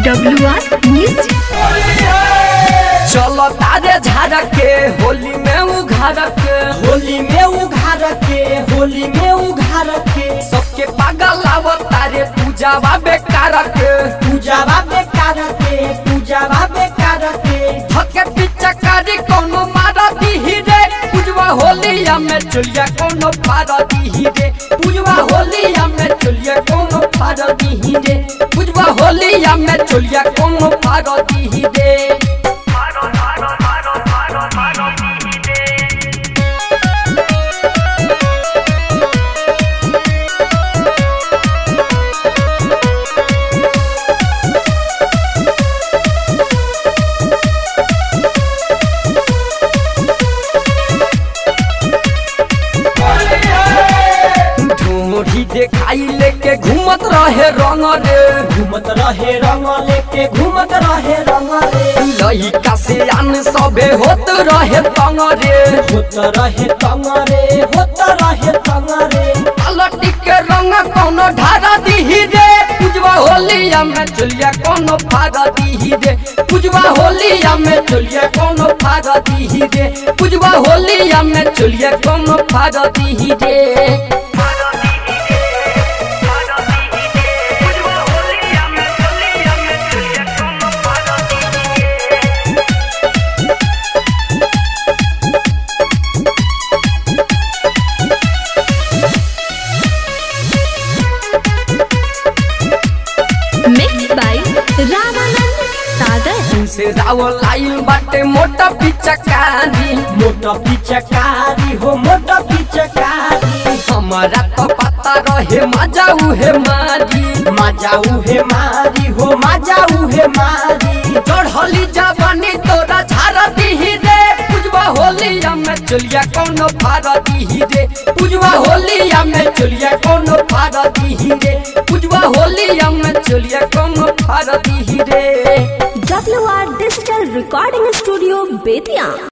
W R music चलो तारे झाड़ के होली में उघार के होली में उघार के होली में उघार के सबके पागल आव तारे पूजावा बेकार के पूजावा बेकार के पूजावा बेकार के धके पीछे कारी कोनो मारा दी रे पूजवा होलिया में चलिया कोनो फारा दी रे पूजवा होलिया में चलिया कोनो फारा दी रे पूजवा होलिया में चलिया कोनो फारा दी रे ढोढ़ी देखाई लेके घूमत रहे रंग रे घूमत रहे रंग लेके घूमत रहे रंग रे लइका से आन सबे होत रहे तंग रे होत रहे तंग रे होत रहे तंग रे पलटी के रंग कोनो ढारा दीही रे पूजवा होलिया में चलिया कोनो फारा दीही रे पूजवा होलिया में चलिया कोनो फारा दीही रे पूजवा होलिया में चलिया कोनो फारा दीही रे मिक्स बाय रामानंद सागर से रावल आइल बाटे मोटा पिचकारी मोटा पिचकारी हो मोटा पिचकारी हमारा तो पता रहे मजा उहे मारी मजा उहे मारी हो मजा उहे मारी चढ़ली जवानी तोरा झारा दीही रे पूजवा होलिया में चलिया कोनो फारा दीही रे पूजवा होलिया में चलिया कोनो फारा दीही रे पूजवा होलिया में चलिया कोनो फारा दीही रे W R digital recording studio Bettiah